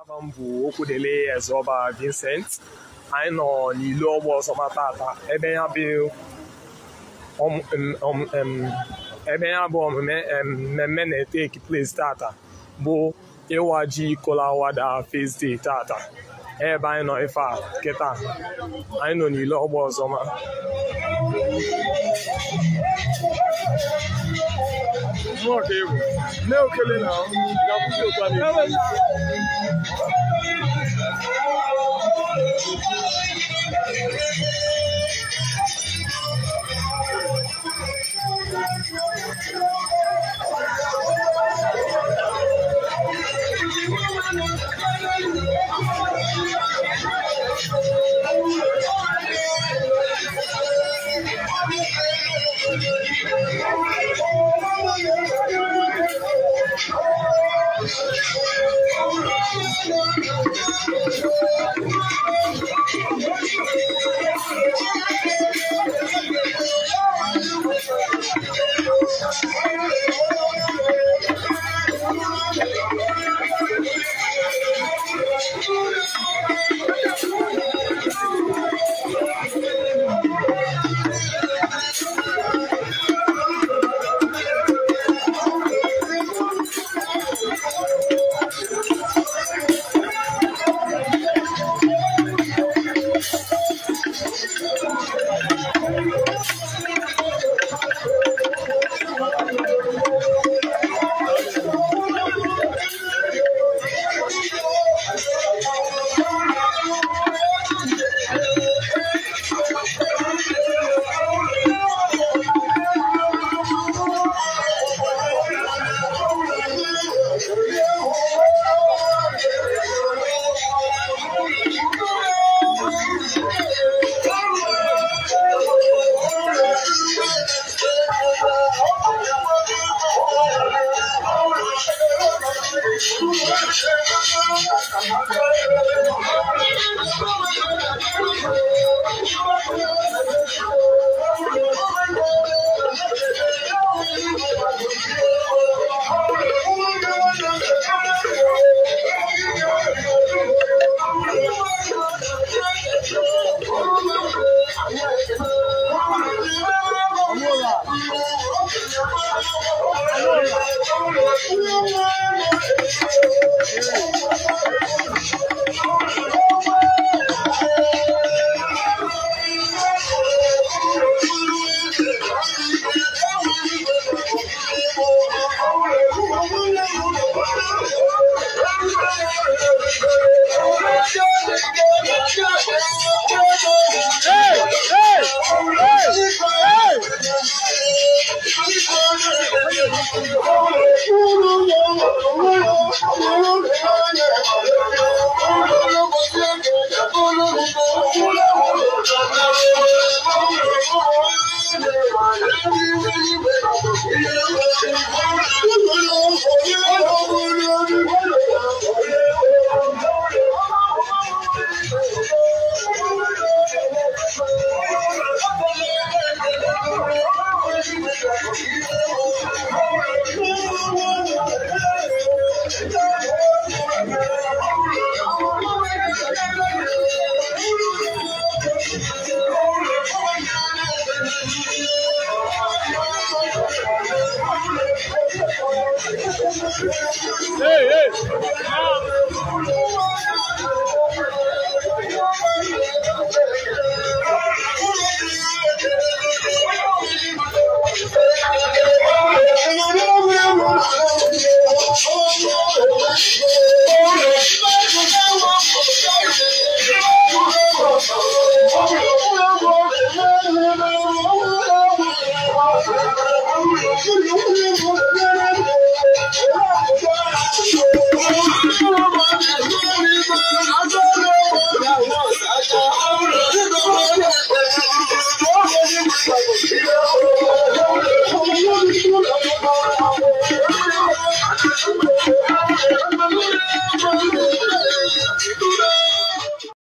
Aha m bụ Okwudele Ezeoba Vincent anyị nọ n'ilu ọgba ọzọma tata ebe ya bụ ọm- em- ọm- em, ebe ya bụ omume em, mmemme na-eteki place tata bụ ịwa ji kolawada first day tata ebe anyị nọ ife a kịta anyị nọ n'ilu ọgba ọzọma Mmụọ ka egwu. Nne okele na ga-akwụsị otu a na-ekwu. Hey, hey.